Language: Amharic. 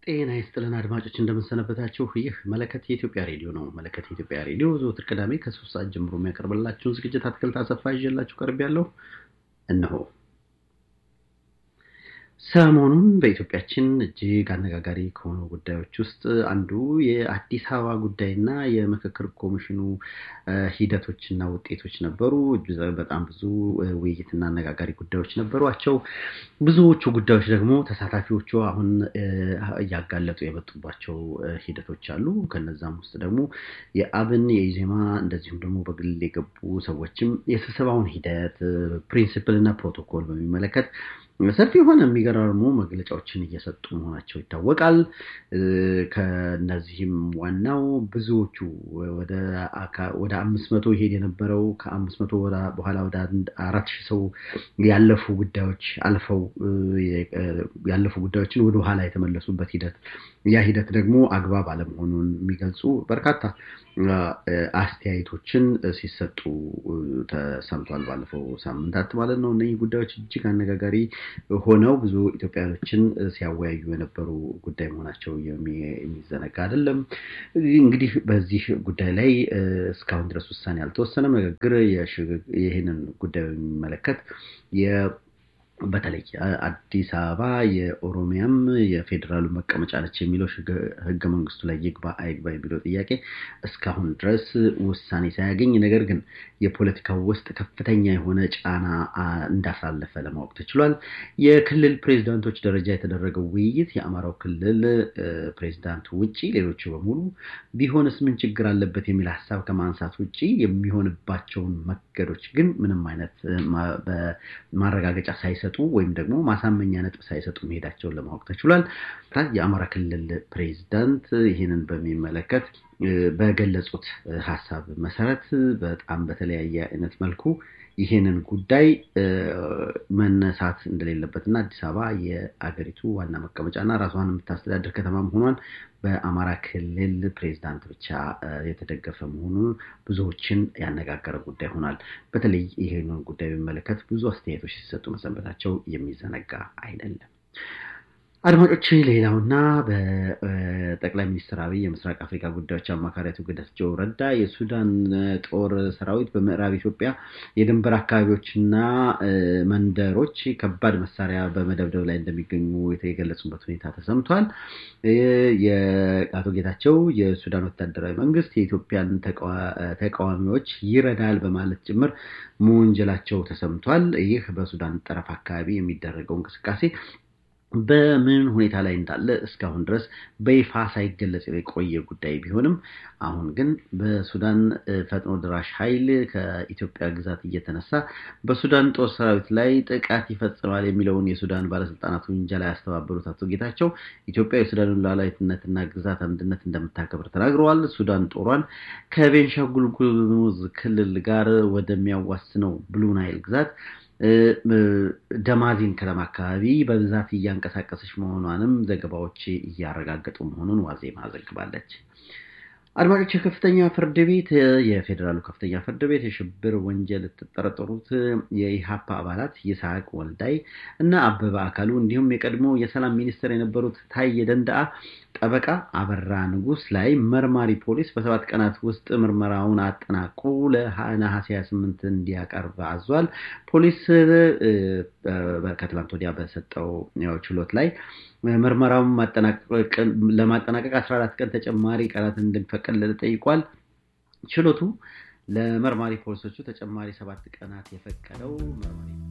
ጤና ይስጥልን አድማጮች እንደምንሰነበታችሁ። ይህ መለከት የኢትዮጵያ ሬዲዮ ነው። መለከት የኢትዮጵያ ሬዲዮ ዘወትር ቅዳሜ ከሶስት ሰዓት ጀምሮ የሚያቀርብላችሁን ዝግጅት አትክልት አሰፋ ይዤላችሁ ቀርብ ያለው እነሆ። ሰሞኑን በኢትዮጵያችን እጅግ አነጋጋሪ ከሆኑ ጉዳዮች ውስጥ አንዱ የአዲስ አበባ ጉዳይና የምክክር ኮሚሽኑ ሂደቶችና ውጤቶች ነበሩ። በጣም ብዙ ውይይትና አነጋጋሪ ጉዳዮች ነበሯቸው። ብዙዎቹ ጉዳዮች ደግሞ ተሳታፊዎቹ አሁን እያጋለጡ የመጡባቸው ሂደቶች አሉ። ከነዛም ውስጥ ደግሞ የአብን የኢዜማ እንደዚሁም ደግሞ በግል የገቡ ሰዎችም የስብሰባውን ሂደት ፕሪንሲፕል እና ፕሮቶኮል በሚመለከት ሰፊ የሆነ የሚገራርሙ መግለጫዎችን እየሰጡ መሆናቸው ይታወቃል። ከነዚህም ዋናው ብዙዎቹ ወደ አምስት መቶ ይሄድ የነበረው ከአምስት መቶ በኋላ ወደ አራት ሺህ ሰው ያለፉ ጉዳዮች አልፈው ያለፉ ጉዳዮችን ወደ ኋላ የተመለሱበት ሂደት ያ ሂደት ደግሞ አግባብ አለመሆኑን የሚገልጹ በርካታ አስተያየቶችን ሲሰጡ ተሰምቷል። ባለፈው ሳምንታት ማለት ነው። እነዚህ ጉዳዮች እጅግ አነጋጋሪ ሆነው ብዙ ኢትዮጵያኖችን ሲያወያዩ የነበሩ ጉዳይ መሆናቸው የሚዘነጋ አይደለም። እንግዲህ በዚህ ጉዳይ ላይ እስካሁን ድረስ ውሳኔ አልተወሰነም። ንግግር ይህንን ጉዳይ በሚመለከት በተለይ አዲስ አበባ የኦሮሚያም የፌዴራሉ መቀመጫ ነች የሚለው ሕገ መንግስቱ ላይ ይግባ አይግባ የሚለው ጥያቄ እስካሁን ድረስ ውሳኔ ሳያገኝ ነገር ግን የፖለቲካው ውስጥ ከፍተኛ የሆነ ጫና እንዳሳለፈ ለማወቅ ተችሏል። የክልል ፕሬዚዳንቶች ደረጃ የተደረገው ውይይት የአማራው ክልል ፕሬዚዳንት ውጭ ሌሎቹ በሙሉ ቢሆንስ ምን ችግር አለበት የሚል ሀሳብ ከማንሳት ውጭ የሚሆንባቸውን መንገዶች ግን ምንም አይነት ማረጋገጫ ሳይሰ ወይም ደግሞ ማሳመኛ ነጥብ ሳይሰጡ መሄዳቸውን ለማወቅ ተችሏል። የአማራ ክልል ፕሬዚዳንት ይህንን በሚመለከት በገለጹት ሀሳብ መሰረት በጣም በተለያየ አይነት መልኩ ይህንን ጉዳይ መነሳት እንደሌለበትና አዲስ አበባ የአገሪቱ ዋና መቀመጫና ራሷን የምታስተዳድር ከተማ መሆኗን በአማራ ክልል ፕሬዚዳንት ብቻ የተደገፈ መሆኑን ብዙዎችን ያነጋገረ ጉዳይ ሆኗል። በተለይ ይህንን ጉዳይ በሚመለከት ብዙ አስተያየቶች ሲሰጡ መሰንበታቸው የሚዘነጋ አይደለም። አድማጮች ሌላውና በጠቅላይ ሚኒስትር አብይ የምስራቅ አፍሪካ ጉዳዮች አማካሪ አቶ ጌታቸው ረዳ የሱዳን ጦር ሰራዊት በምዕራብ ኢትዮጵያ የድንበር አካባቢዎችና መንደሮች ከባድ መሳሪያ በመደብደብ ላይ እንደሚገኙ የገለጹበት ሁኔታ ተሰምቷል። የአቶ ጌታቸው የሱዳን ወታደራዊ መንግስት የኢትዮጵያን ተቃዋሚዎች ይረዳል በማለት ጭምር መወንጀላቸው ተሰምቷል። ይህ በሱዳን ጠረፍ አካባቢ የሚደረገው እንቅስቃሴ በምን ሁኔታ ላይ እንዳለ እስካሁን ድረስ በይፋ ሳይገለጽ የቆየ ጉዳይ ቢሆንም አሁን ግን በሱዳን ፈጥኖ ድራሽ ኃይል ከኢትዮጵያ ግዛት እየተነሳ በሱዳን ጦር ሰራዊት ላይ ጥቃት ይፈጽማል የሚለውን የሱዳን ባለስልጣናት ውንጀላ ያስተባበሉት አቶ ጌታቸው ኢትዮጵያ የሱዳንን ሉዓላዊነትና ግዛት አንድነት እንደምታከብር ተናግረዋል። ሱዳን ጦሯን ከቤንሻንጉል ጉሙዝ ክልል ጋር ወደሚያዋስነው ብሉ ናይል ግዛት ደማዚን ከተማ አካባቢ በብዛት እያንቀሳቀሰች መሆኗንም ዘገባዎች እያረጋገጡ መሆኑን ዋዜማ ዘግባለች። አድማጮች የከፍተኛ ፍርድ ቤት የፌዴራሉ ከፍተኛ ፍርድ ቤት የሽብር ወንጀል የተጠረጠሩት የኢሃፓ አባላት ይስሐቅ ወልዳይ እና አበበ አካሉ እንዲሁም የቀድሞ የሰላም ሚኒስትር የነበሩት ታዬ ደንደአ ጠበቃ አበራ ንጉስ ላይ መርማሪ ፖሊስ በሰባት ቀናት ውስጥ ምርመራውን አጠናቆ ለነሐሴ 28 እንዲያቀርብ አዟል። ፖሊስ ከትላንት ወዲያ በሰጠው ችሎት ላይ ምርመራውን ለማጠናቀቅ 14 ቀን ተጨማሪ ቀናት እንዲፈቀድለት ጠይቋል። ችሎቱ ለመርማሪ ፖሊሶቹ ተጨማሪ ሰባት ቀናት የፈቀደው